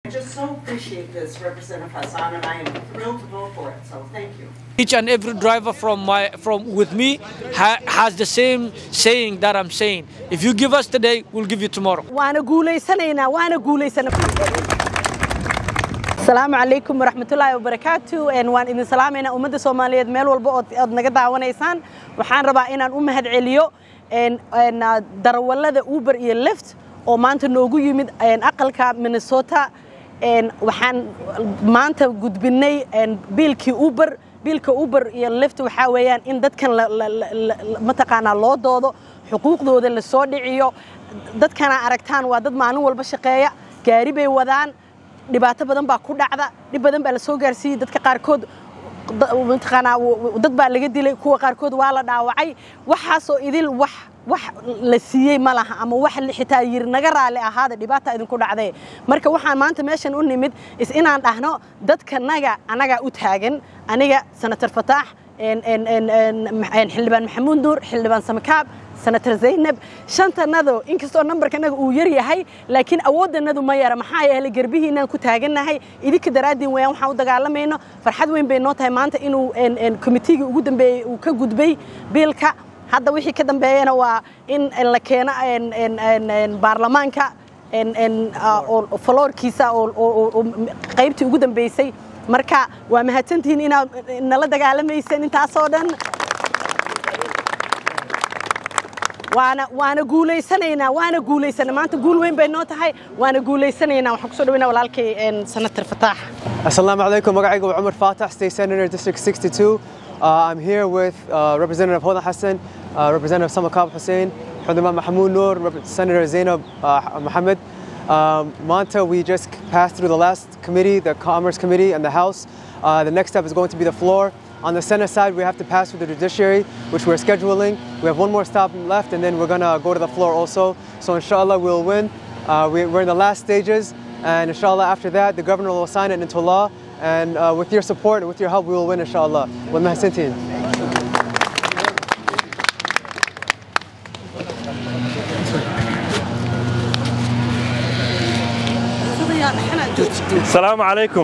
I just so appreciate this, Representative Hassan, and I am thrilled to vote for it, so thank you. each and every driver from my from with me ha- has the same saying that I'm saying. If you give us today, we'll give you tomorrow. waana guulaysanaynaa waana guulaysana asalaamu calaykum waraxmatullaahi wabarakaatu Een, waan idin salaamaynaa ummadda soomaaliyeed meel walba ood ood naga daawanaysaan waxaan rabaa inaan u mahad celiyo een, een, ah, darawallada uber iyo lift oo maanta noogu yimid een, aqalka minnesota Een, waxaan maanta gudbinay een, biilkii uber biilka uber iyo lift waxaa weeyaan in dadkan la- la- la- la- mataqaanaa loo doodo xuquuqdooda la soo dhiciyo dadkana aragtaan waa dad maalin walba shaqeeya gaari bay wadaan dhibaato badan baa ku dhacda dhib badan baa la soo gaarsiiyey dadka qaarkood da- mataqaanaa w- w- dad baa laga dilay kuwa qaarkood waa la dhaawacay waxaasoo idil wax wax la siiyey ma laha ama wax li- xitaa yiri naga raali ahaada dhibaata idinku dhacdee marka waxaan maanta meeshan u nimid is inaan dhahno dadkanaga anagaa u taagan aniga senator fataax een- een- een- een- een xildhibaan maxamuud nuur xildhibaan samakaab senator zaynab shantanado inkastoo nambarkanaga uu yar yahay laakiin awooddanadu ma yara maxaa yeelay garbihiinaan ku taagannahay idinka daraaddiin weyaan waxaan u dagaalamayno farxad weyn bay noo tahay maanta inuu een- een komitiigii ugu dambeeyey uu ka gudbay biilka hadda wixii ka dambeeyana waa in la keeno een- een- een- een baarlamaanka een- een, ah, oo faloorkiisa oo oo- oo qaybtii ugu dambeysay marka waa mahadsantihiin inaad nala dagaalamayseen intaasoo dhan waana waana guulaysanaynaa waana guulaysana maanta guul weyn bay noo tahay waana guulaysanaynaa waxaan kusoo dhaweynaa walaalkay een, senator fataax Assalamu alaikum. Magaigo Umar Fatah, State Senator, District 62. Uh, I'm here with uh, Representative Hoda Hassan, uh, Representative Samakab Hussein, Hudama Mahmoud Noor, Rep- Senator Zainab uh, Mohammed. Um, Manta, we just passed through the last committee, the Commerce Committee and the House. Uh, the next step is going to be the floor. On the Senate side, we have to pass through the judiciary, which we're scheduling. We have one more stop left, and then we're going to go to the floor also. So, inshallah, we'll win. Uh, we, we're in the last stages, and inshallah, after that, the governor will sign it into law. And uh, with your support and with your help, we will win, inshallah. With Mahsintin. asalaamu calaykum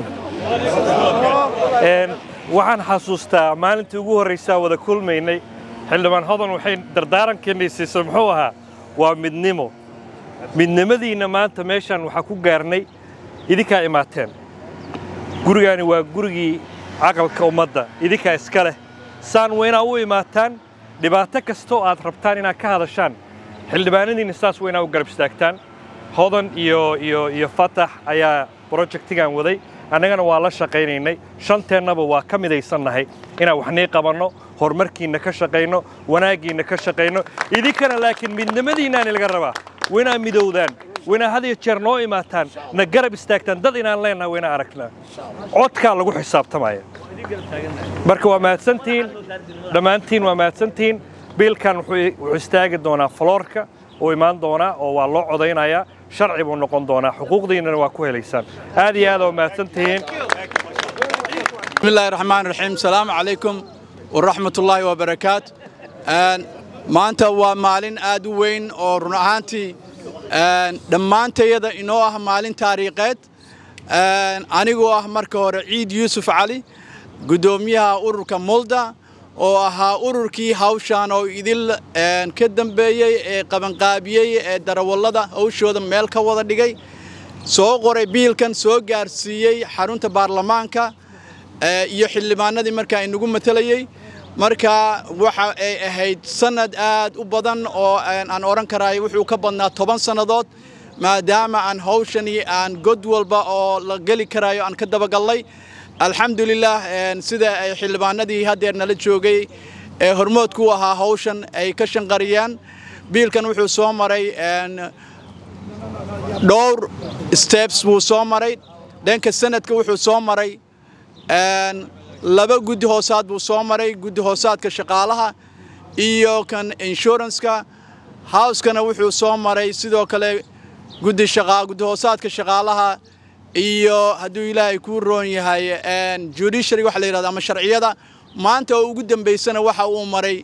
Een, waxaan xasuustaa maalintii ugu horraysaa wada kulmaynay xildhibaan hodan waxay dardaarankeennay siisay muxuu ahaa waa midnimo midnimadiinna maanta meeshaan waxaa ku gaarnay idinkaa imaateen gurigaani waa gurigii caqalka ummadda idinkaa iska leh saan waa inaa u imaataan dhibaato kastoo aad rabtaan inaad ka hadashaan xildhibaanadiinna saas waa inaa u garab istaagtaan hodan iyo iyo iyo fatax ayaa projectigan waday annagana waa la shaqaynaynay shanteennaba waa ka midaysannahay inaan waxnii qabanno horumarkiinna ka shaqayno wanaaggiinna ka shaqayno idinkana laakiin midnimadiinnaani laga rabaa waa inaa midowdaan waa inaa had iyo jeer noo imaataan na garab istaagtaan dad inaan leennahay waa inaa aragnaa codkaa lagu xisaabtamaya marka waa mahadsantihiin dhammaantiin waa mahadsantihiin biilkan wuxuu wuxuu istaagi doonaa faloorka uu imaan doonaa oo waa loo codaynayaa sharci buu noqon doonaa xuquuqdiinnana waa ku helaysaan aad iyo aad waa mahadsantihiin بسم الله الرحمن الرحيم السلام عليكم ورحمة الله وبركاته آن maanta waa maalin aad u weyn oo run ahaantii aan dhammaantayada inoo ah maalin taariikheed Aan anigoo ah marka hore ciid yuusuf cali guddoomiyaha ururka mulda oo ahaa ururkii hawshaan oo idil aan ka dambeeyey ee qabanqaabiyey ee darawallada hawshooda meel ka wada dhigay soo qoray biilkan soo gaarsiiyey xarunta baarlamaanka ee, iyo xildhibaanadii markaa inagu matalayey marka waxa ay ahayd sanad aad u badan oo aan aan odhan karayo wuxuu ka badnaa toban sannadood maadaama aan hawshani aan god walba oo la geli karayo aan ka dabagallay alxamdulilah een, sida ay xildhibaanadii haddeer nala joogay ee hormoodku u ahaa hawshan ay ka shanqariyaan biilkan wuxuu soo maray een, dhowr steps buu soo maray dhanka sanadka wuxuu soo maray een, laba guddi hoosaad buu soo maray guddi hoosaadka shaqaalaha iyo kan inshuranska housekana wuxuu soo maray sidoo kale guddi shaqa guddi hoosaadka shaqaalaha iyo hadduu ilaahay kuu roon yahay een, judiciary waxa la yidhahdo ama sharciyada maanta oo ugu dambaysana waxa uu maray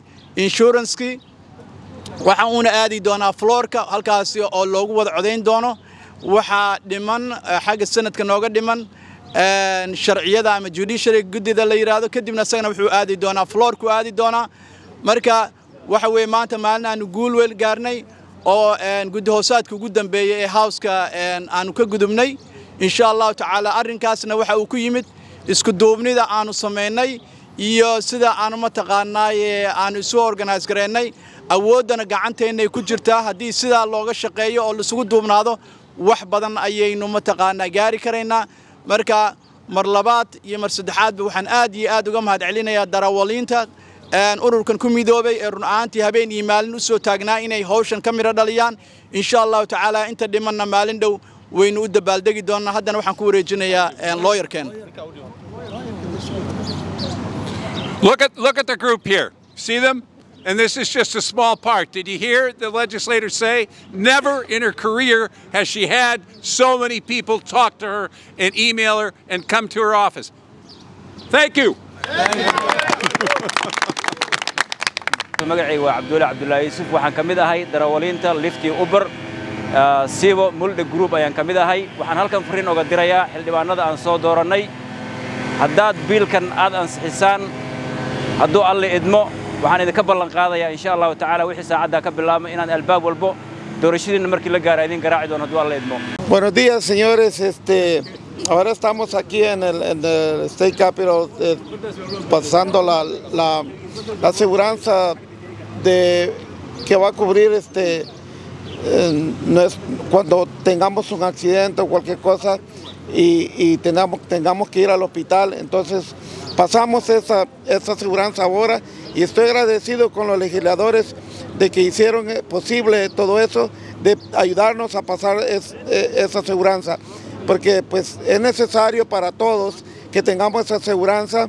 inshuranskii waxa uuna aadi doonaa floorka halkaasi oo loogu wada codayn doono waxaa dhiman xagga sanadka nooga dhiman sharciyada ama judiciary guddida la yidhaahdo kadibna isagana wuxuu aadi doonaa floorku aadi doonaa marka waxa weeye maanta maalin aanu guul weyn gaarnay oo guddi hoosaadka ugu dambeeyey ee howska aanu ka gudubnay insha allahu tacaala arrinkaasna waxa uu ku yimid isku duubnida aanu samaynay iyo sida aanu mataqaanaaye aanu isu organise gareennay awooddana gacanteennay ku jirtaa haddii sidaa looga shaqeeyo oo laisugu duubnaado wax badan ayaynu mataqaanaa gaari karaynaa marka mar labaad iyo mar saddexaadba waxaan aad iyo aad uga mahad celinayaa darawaliinta ururkan ku midoobay ee run ahaantii habeen iyo maalin u soo taagnaa inay hawshan ka midho dhaliyaan insha allahu tacaala inta dhimanna maalin dhow waynu u dabaaldegi doonnaa haddana waxaan ku wareejinayaa looyarkeen Look at, look at the group here. See them? And this is just a small part. Did you hear the legislator say? Never in her career has she had so many people talk to her and email her and come to her office. Thank you. magacayga waa cabdulle cabdullaahi yuusuf waxaan ka mid ahay darawaliinta liftii uber siibo mulde group ayaan ka mid ahay waxaan halkan fariin oga dirayaa xildhibaannada aan soo doorannay haddaad biilkan aad ansixisaan hadduu alle idmo waxaan idinka ballan qaadayaa insha allahu tacaala wixii saacaddaa ka bilaabma inaan albaab walbo doorashadiinna markii la gaara idin garaaci doono hadduu alle idmo Buenos días, señores. Este, ahora estamos aquí en el, en el State Capitol eh, pasando la, la, la aseguranza de que va a cubrir este eh, no es- cuando tengamos un accidente o cualquier cosa y, y tengamos, tengamos que ir al hospital. Entonces pasamos esa, esa aseguranza ahora y estoy agradecido con los legisladores de que hicieron eh, posible todo eso, de ayudarnos a pasar es- eh, esa aseguranza, porque pues es necesario para todos que tengamos esa aseguranza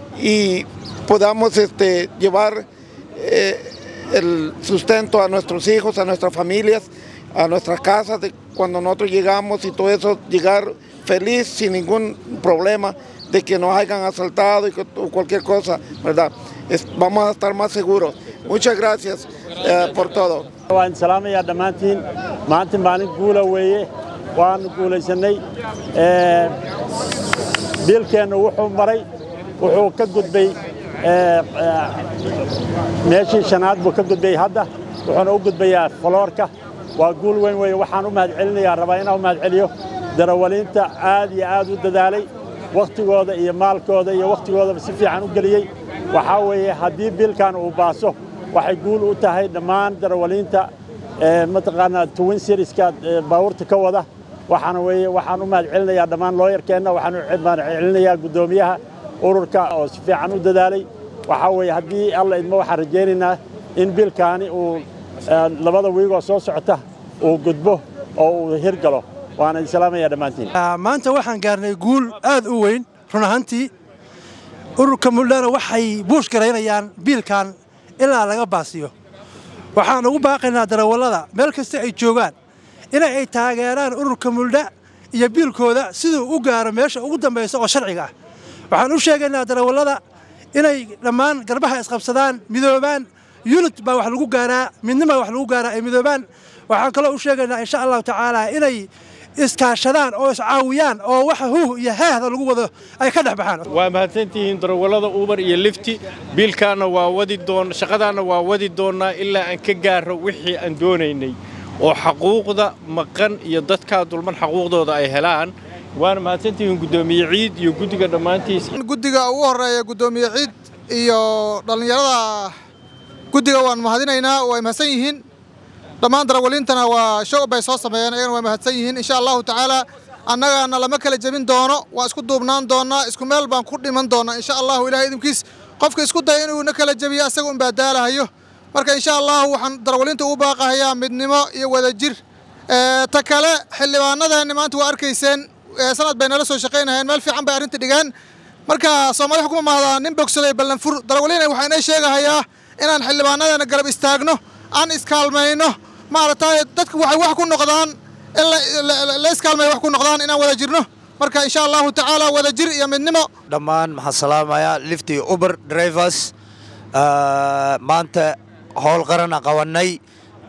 y podamos este, llevar eh, el sustento a nuestros hijos, a nuestras familias, a nuestras casas, de cuando nosotros llegamos y todo eso, llegar feliz, sin ningún problema de que nos hayan asaltado y co- o cualquier cosa, ¿verdad? Es- vamos a estar más seguros. Muchas gracias eh, por todo. waan salaamayaa dhammaantiin maanta maalin guula weeye waanu guulaysanay Ee, biilkeennu wuxuu maray wuxuu ka gudbay ee, ee, meeshii shanaad buu ka gudbay hadda wuxuuna u gudbayaa foloorka waa guul weyn weeye waxaan u mahadcelinayaa rabaa inaan u mahadceliyo darawaliinta aad iyo aad u dadaalay wakhtigooda iyo maalkooda iyo wakhtigoodaba si fiican u geliyey waxaa weeye haddii biilkan uu baaso waxay guul u tahay dhammaan darawaliinta ee, mataqaanaa twin serieska ee, baabuurta ka wada waxaana weeye waxaan u mahadcelinayaa dhammaan looyarkeenna waxaan u mahadcelinayaa guddoomiyaha ururka oo si fiican u dadaalay waxaa weeye haddii alla idmo waxaan rajaynaynaa in biilkaani uu ee, labada wiigoo soo socota uu gudbo oo uu hirgalo waana idin salaamayaa dhammaantiin maanta waxaan gaarnay guul aad u weyn run ahaantii ururka muldhana waxay buush garaynayaan biilkan ilaa laga baasiyo waxaan ugu baaqaynaa darawallada meel kasta ay joogaan inay ay taageeraan ururka muldha iyo biilkooda siduu u gaaro meesha ugu dambaysa oo sharciga ah waxaan u sheegaynaa darawallada inay dhammaan garbaha isqabsadaan midoobaan yunit baa wax lagu gaaraa midnima wax lagu gaaraa ay midoobaan waxaan kaloo u sheegaynaa insha allahu tacaala inay iskaashadaan oo iscaawiyaan oo waxa huuh iyo haahda lagu wado ay ka dhex baxaan waa mahadsantihiin darawallada uber iyo lifti biilkaana waa wadi doon shaqadaana waa wadi doonnaa ilaa aan ka gaaro wixii aan doonaynay oo xaquuqda maqan iyo dadkaa dulman xaquuqdooda ay helaan waana mahadsantihiin guddoomiye ciid iyo guddiga dhammaantiisa guddiga ugu horeeya guddoomiye ciid iyo dhallinyarada guddiga waan mahadinaynaa way mahadsan yihiin dhammaan darawaliintana waa show bay soo sameeyeen ayagana way mahadsan yihiin insha allahu tacaala annagana lama kala jebin doono waa isku duubnaan doonaa isku meel baan ku dhiman doonaa insha allahu ilahay idinkiis qofka isku daya inuu na kala jebiyo asaga un baa daalahayo marka insha allahu waxaan darawaliinta ugu baaqahayaa midnimo iyo wadajir Ee, ta kale xildhibaanadeeni maanta waa arkayseen ee, sanad bay nala soo shaqaynahayeen meel fiican bay arrinta dhigeen marka soomaali xukuma mahdaa nin bogsaday ballanfur darawaliina waxaa inay sheegahayaa inaan xildhibaanadeena garab istaagno aan iskaalmayno maaragtay dadku waxay wax ku noqdaan in la- la- la- la iskaalmay wax ku noqdaan inaan wada jirno marka insha allahu tacaala wada jir iyo midnimo dhammaan maxaan salaamayaa lifti uber drivers Ah, maanta howl qarana qabanay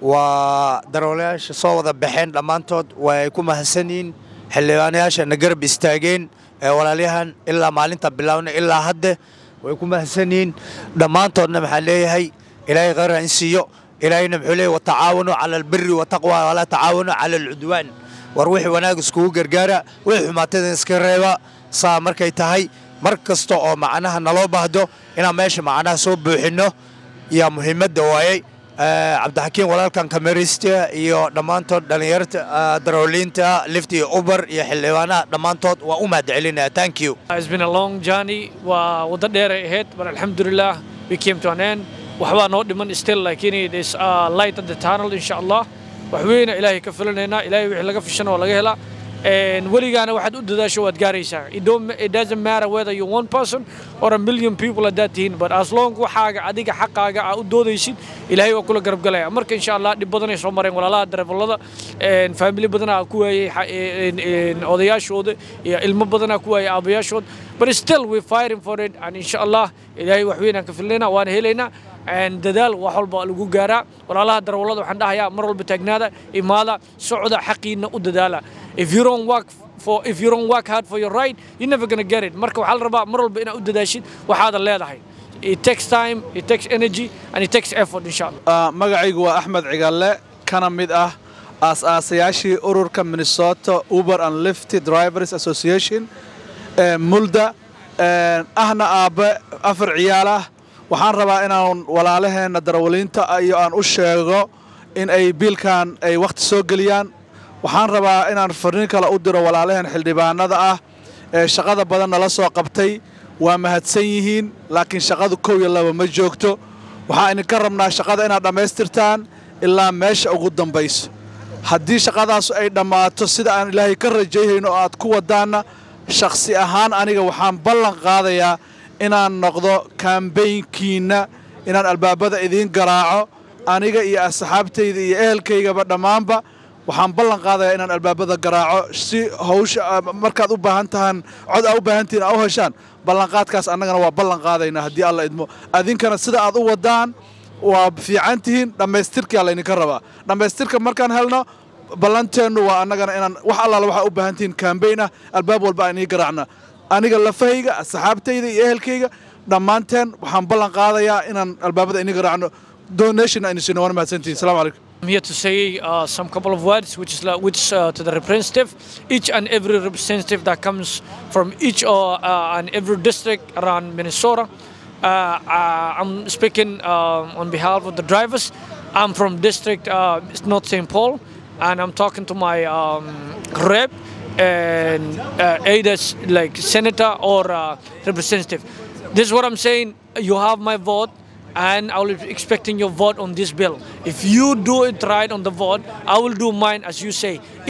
waa darawalayaasha soo wada baxeen dhammaantood way ku mahadsan yihiin xildhibaanayaasha na garab istaageen ee walaalyahan ilaa maalinta bilaawna ilaa hadde way ku mahadsan yihiin dhammaantoodna maxaan leeyahay ilaahay khayra in siiyo ilaahayna muxuu leeyahy watacaawanu cala albiri wataqwa walaa tacaawanu cala alcudwaan war wixii wanaag iskugu gargaara wixii xumaatadan iska reeba saa markay tahay mar kasta oo macnaha naloo baahdo inaan meesha macnaha soo buuxinno yaa muhiimadda waayey cabdixakiin walaalkan kamerista iyo dhammaantood dhallinyarta darawaliinta lift iyo uber iyo xildhibaanaha dhammaantood waa u mahad celinaya thank you It's been a long journey. waa waddo dheer ay ahayd but alxamdulillah we came to an end waxbaa noo dhiman still laakiin there's uh, light at the tunnel insha allah wax weyna ilaahay ka filanaynaa ilaahay wixii laga fishana waa laga helaa And weligaana waxaad u dadaasho waad gaaraysaa it, don't, it doesn't matter whether you're one person or a million people at that tihiin but as long waxaaga adiga xaqaaga aa u doodaysid ilaahay waa kula garab galaya marka insha allah dhib badanay soo mareen walaalaha dareefalada family badanaa ku waayey odayaashooda iyo ilmo badanaa ku waayey aabayaashooda but still we fighting for it and insha allah ilaahay wax weynaan ka filnaynaa waan helaynaa dadaal wax walba lagu gaaraa walaalaha darawallada waxaan dhahayaa mar walba taagnaada imaada socda xaqiina u dadaala if you don't work for if you don't work hard for your right you're never gonna get it marka waxaa la rabaa mar walba inaad u dadaashid waxaada leedahay it takes time it takes energy and it takes effort insha allah magacaygu waa axmed cigalle kana mid ah aas-aasayaashii ururka minnesota uber and lifty drivers association mulda ahna aabbe afar ciyaal ah waxaan rabaa inaan walaalaheenna darawaliinta iyo aan u sheego in ay biilkan ay wakhti soo geliyaan waxaan rabaa inaan farriin kale u diro walaalaheen xildhibaanada ah ee shaqada badan nala soo qabtay waa mahadsan yihiin laakiin shaqadu kow iyo laba ma joogto waxaan idinka rabnaa shaqada inaad dhammaystirtaan ilaa meesha ugu dambayso haddii shaqadaasu ay dhammaato sida aan ilaahay ka rajayhayno oo aad ku wadaanna shakhsi ahaan aniga waxaan ballan qaadayaa inaan noqdo kambaynkiinna inaan albaabada idiin garaaco aniga iyo asxaabtayda iyo ehelkaygaba dhammaanba waxaan ballan qaadayaa inaan albaabada garaaco si hawsha markaad u baahan tahaan cod aa u baahantihiin aa u heshaan ballanqaadkaas annagana waa ballan qaadaynaa haddii alla idmo adinkana sida aad u wadaan waa fiican tihiin dhammaystirkaa laydinka rabaa dhammaystirka markaan helno ballanteennu waa annagana inaan wax allaala waxaa u baahan tihiin kambayn ah albaab walba aan ii garaacna aniga lafahayga asxaabtayda iyo ehelkayga dhammaanteen waxaan ballan qaadayaa inaan albaabada ini garaacno donation aynu siino waana mahadsantihin salamu calaykum I'm here to say uh, some couple of words, which is like, which uh, to the representative, each and every representative that comes from each uh, uh, and every district around Minnesota. Uh, uh, I'm speaking uh, on behalf of the drivers. I'm from district uh, North St. Paul, and I'm talking to my um, rep and uh, either s- like senator or uh, representative. This is what I'm saying. You have my vote and I will be expecting your vote on this bill. If you do it right on the vote, I will do mine as you say.